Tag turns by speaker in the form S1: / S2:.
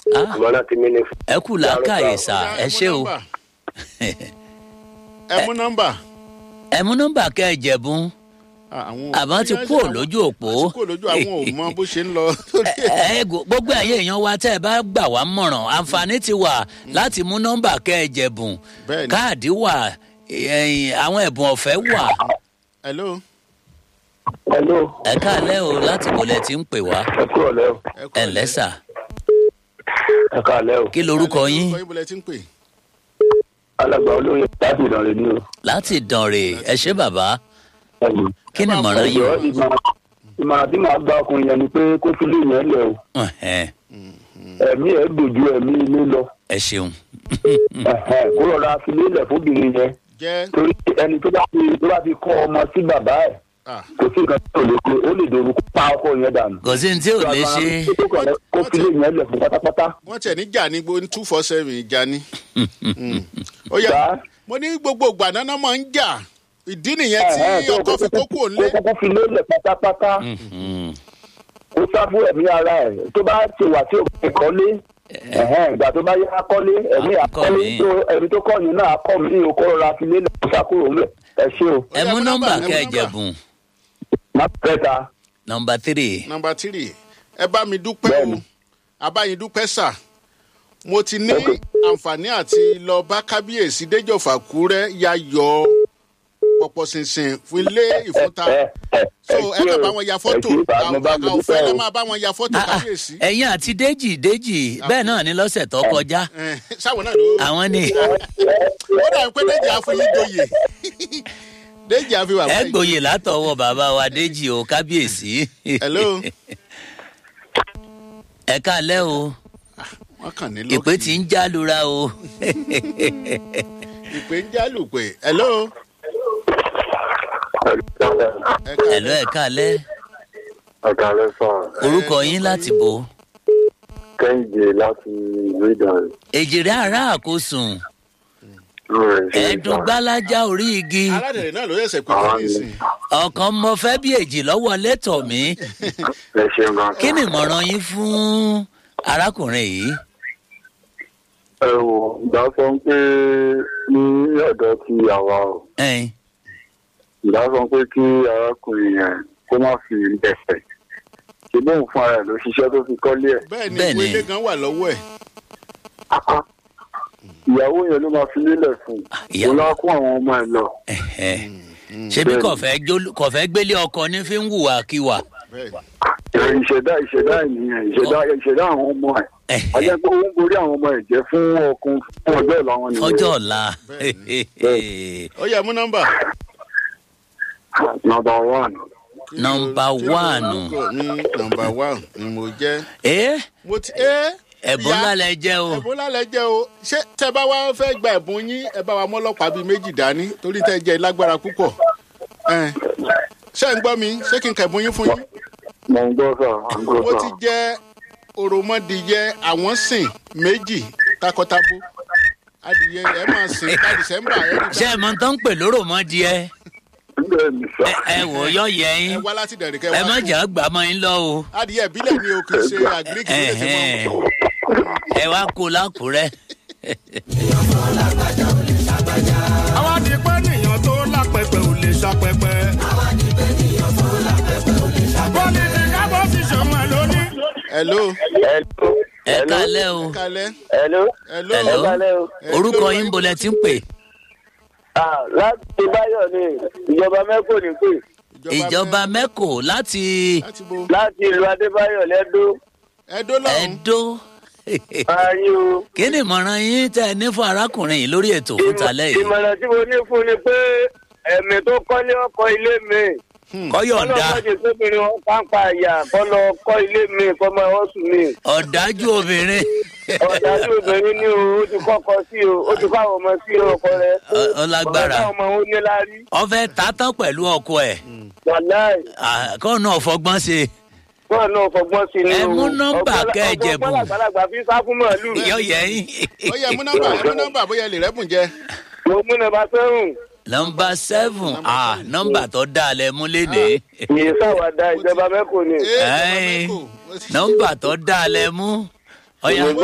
S1: Ah.
S2: àmọ́ láti mí ní fún.
S1: ẹ kù làákàyè sà ẹ ṣé o
S3: ẹ mú nọ́mbà.
S1: ẹ mú nọ́mbà kẹ́ ẹ jẹ̀bùn àmọ́ ti kúrò lójú òpó.
S3: àti kúrò lójú àwọn ò mọ bó ṣe ń lọ.
S1: ẹ ẹ gbogbo ẹ̀yin èèyàn wa tẹ́ ẹ bá gbà wá mọ̀ràn àǹfààní ti wà láti mú nọ́mbà kẹ́ ẹ jẹ̀bùn
S3: Bẹ́ẹ̀ni.
S1: káàdì wà ẹ̀yìn, àwọn ẹ̀bùn ọ̀fẹ́ wà
S3: hello.
S2: hello
S1: ẹ káàlẹ́ o láti bọ̀lẹ̀ tí ń pè wá
S2: ẹ kúrò lẹ́ o
S3: ẹ kú
S1: ẹ
S3: ọ̀lẹ́.
S1: lẹ́sà
S2: ẹ káàlẹ́ o
S1: kí lorúkọ yín
S3: orúkọ yín bọ́lẹ̀ tí ń pè.
S2: alàgbà olóyè láti ìdánrẹ́ ní o.
S1: láti dànrè ẹ ṣé bàbá
S2: ẹ̀yìn.
S1: kí ni mọ̀ràn yín
S2: ẹ̀jọ̀ ìmọ̀ràn ìmọ̀ràn tí màá gba ọkùnrin yẹn ni pé kó fi lé yẹn lẹ̀ o
S1: Ẹ̀hẹ́n,
S2: ẹ̀mí ẹ̀ dojú ẹ̀mí ilé lọ
S1: ẹ ṣeun
S2: Ẹ̀hẹ́n, kó rọra fi lé lẹ̀ fóbìnrin yẹn
S3: jẹ́
S2: torí ẹni tó bá fi tó bá fi kọ́ ọmọ sí bàbá ẹ̀
S3: ah,
S2: kò sí nǹkan tó lè ṣe ó lè dorúkọ pa ọkọ yẹn dànù.
S1: kò sí ní tí ò lè ṣe
S2: kó fi lé yẹn lẹ̀ fún pátápátá.
S3: wọ́n tiẹ̀ ní jà ní gbogbo two four seven ìjà ni. Mm. ó yá
S2: Bá-
S3: mo ní gbogbo ìgbà náà máa ń jà ìdí nìyẹn tí
S2: Ẹ̀hẹ́n, tó
S3: ọkọ fi kókó òǹlé.
S2: kó fi lé lẹ̀ pátápátá
S1: Mhm.
S2: kó sá fún ẹ̀mí ara ẹ̀ tó bá ti wà tí òkè kọ́lé ẹ̀hẹ́n, ìgbà tó bá yá kọ́lé ẹ̀mí
S1: Akọ́
S2: àkọ́lé
S1: mi.
S2: tó ẹni tó kọ́ yín náà akọ́ mi ò kọ́ rọra fi lé lẹ̀ kó sá kúrò ńlẹ̀ ẹ ṣé o.
S1: ẹ mú nọ́mbà
S3: ẹ mú
S1: kẹ́ ẹ
S3: nọ́mbà.
S1: jẹ̀bùn
S2: má kẹta
S1: nọ́mbà tírì
S3: nọmba tírì ẹ bá mi dúpẹ́ o
S2: Bẹ́ẹ̀ni.
S3: abáyin dúpẹ́ sà mo ti ní
S2: Ok.
S3: àǹfààní àti lọ bá kábíyèsí déjọba kúrẹ́ ya yọ pọ̀pọ̀ ṣinṣin fún ilé ìfúnta so ẹ kàn bá wọn ya fọ́tò àwọn òfin ẹ máa bá wọn ya fọ́tò
S1: Ah, ah,
S3: kábíyèsí
S1: ẹ̀yin àti déjì déjì bẹ́ẹ̀ náà ni lọ́sẹ̀ tó kọjá
S3: Eh, sáwọn náà ló
S1: àwọn ni
S3: ó dàbí pé déjì àfọyín joyè déjì àfihàn
S1: ẹ gbòye látọwọ́ bàbá wa déjì o kábíyèsí
S3: hello
S1: ẹ káalẹ́ o
S3: wọn kàn ní
S1: ìpè tí ń já lura o
S3: ìpè ń jálùpè hello ẹ
S1: ẹ̀lọ́ ẹ káalẹ́
S2: ọ̀gá rẹ sọ
S1: orúkọ yín láti bo
S2: kẹ́hìndé láti ìlú ìdánrẹ́.
S1: èjìrè ará àkósùn ẹ̀ẹ́dùn gbálájá orí igi
S3: aládèrè náà ló yẹsẹ̀ pé kí ní ìsìn
S1: ọ̀kan mọ fẹ́ bí èjì lọ́wọ́ lẹ́tọ̀ mi
S2: ẹ ṣeun gan.
S1: kí ni ìmọ̀ràn yín fún arákùnrin yìí
S2: ẹ wò ìgbà sọ pé ní ọ̀dọ̀ ti àwa o
S1: ẹ̀yin
S2: ìgbà sọ pé kí arákùnrin yẹn kó má fi ẹsẹ̀ ṣe bóun fún ara ẹ̀ ló ṣiṣẹ́ tó fi kọ́lé ẹ̀.
S3: bẹ́ẹ̀ ni
S1: Bẹ́ẹ̀
S3: ìwé
S1: ni.
S3: ilé gan wà lọ́wọ́ ẹ̀
S2: ìyàwó yẹn ló máa fi lélẹ̀ fún un
S1: ìyàwó.
S2: òun á kó àwọn ọmọ ẹ̀ lọ.
S1: ẹ̀hẹ́. ṣebí kò fẹ́ jólú- kò fẹ́ gbélé ọkọ ní fi ń hùwà kíwà
S3: bẹ́ẹ̀
S2: Ẹ, ìṣẹ̀dá ìṣẹ̀dá ènìyàn ìṣẹ̀dá ìṣẹ̀dá àwọn ọmọ ẹ̀
S1: Ẹ̀hẹ́.
S2: ajẹ́ pé ó ń borí àwọn ọmọ ẹ̀ jẹ́ fún ọkùnrin fún ọjọ́ ìlà wọn nìyẹn.
S1: ọjọ́ ọ̀la
S3: ó yẹ mú nọ́mbà.
S2: nọmba one
S1: Nọ́mbà one.
S3: nọmba one ni mo jẹ́.
S1: ẹ
S3: mo ti ẹ́
S1: ẹ̀bùn
S3: ìyá,
S1: ńlá lẹ jẹ́ o
S3: ẹ̀bùn ńlá lẹ jẹ́ o ṣé tẹ bá wá fẹ́ gba ẹ̀bùn yín ẹ bá wa mọ́lọ́pàá bíi méjì dání torí tẹ jẹ́ lágbára púpọ̀. Ẹ̀, ṣé ń gbọ́ mi ṣé kí n kẹ̀bùn yín fún yín.
S2: mo ń gbọ́ sà mo ń gbọ́
S3: mo
S2: sà.
S3: ti jẹ́ òròmọdìyẹ àwọn sìn méjì takọtabo adìyẹ ẹ máa sìn ká dìsẹ́mbà ẹ rí
S1: ṣé ẹ mọ tó ń pè lóró mọ́ díẹ̀
S2: bẹ́ẹ̀ ni sà.
S1: ẹ wò ó yọ yẹ
S3: ẹ
S1: yín
S3: wá láti dẹ̀rẹ̀ kẹ́
S1: ẹ
S3: wá
S1: má
S3: kú.
S1: jà gbà mọ́ yín lọ o
S3: adìyẹ ìbílẹ̀ ni o kì í ṣe àgíríkì ló lè ti mọ́
S1: Ẹ̀hẹ́n. ẹ wá kó lákùrẹ́
S4: àwa di pé nìyàn tó lápẹpẹ ò lè ṣàpẹpẹ. àwa di pé nìyàn tó lápẹpẹ ò lè ṣàpẹpẹ. pọ́lìtì kábọ̀ sì ṣọmọ ẹ̀ lónìí.
S3: hello
S1: ẹ kálẹ́ o
S3: kalẹ́
S2: hello
S3: hello
S1: Hello.
S2: kálẹ̀ o.
S1: orúkọ yín bolẹ̀ tí ń pè
S2: Ah, láti báyọ̀ ni ìjọba mẹ́kò ní pè
S1: ìjọba mẹ́kò láti
S3: láti bo
S2: láti ìlú adébáyọ̀ lẹ́dọ́
S3: ẹdó lọ́hùn
S1: ẹ̀dó
S2: ayé o.
S1: kí ni ìmọ̀ràn yín tẹ́ ẹ ní fún arákùnrin yìí lórí ètò fún talẹ́ yìí
S2: ìmọ̀ràn tí mo ní fún ni pé ẹ̀mí tó kọ́lé ọkọ̀ ilé mi
S1: kọ́yọ̀ǹda
S2: ọlọ́mọdé tóbìnrin wọn pàǹpà àyà kọ́ lọ kọ́ ilé mi kọ́ máa wọ́n sùn mi.
S1: ọ̀dájú obìnrin
S2: ọ̀dájú obìnrin ní o ó ti kọ́kọ́ sí o ó ti kọ́ àwọn ọmọ sí ọkọ rẹ.
S1: Ọ- ọlágbára
S2: ọ̀gá ọmọ òun ní láárí.
S1: ọfẹ tààtàn pẹ̀lú ọkọ ẹ̀
S2: wàláì
S1: kọ́ náà fọgbọ́n ṣe
S2: wọn náà fọgbọ́n sí ni
S1: Ẹ
S2: o.
S1: mú nọ́mbà kẹ́ ẹ jẹ̀bù.
S2: ọgbọ́n àgbàlagbà fi sá fún màálù.
S1: yọ yẹ yín.
S3: ó yẹ mú nọ́mbà ẹ mú nọ́mbà bóyá ẹ lè rẹ́bùn jẹ
S2: mo mú nọ́mbà sẹ́rùn.
S1: nọmba seven ah nọmba tó dáa lẹ mú léde
S2: yìí sáwàdà ìjọba mẹ́kò ni.
S3: Ẹ, ìjọba
S1: Ẹ́ẹ̀.
S3: Mẹ́kò.
S1: nọmba tó dáa lẹ mú ọyà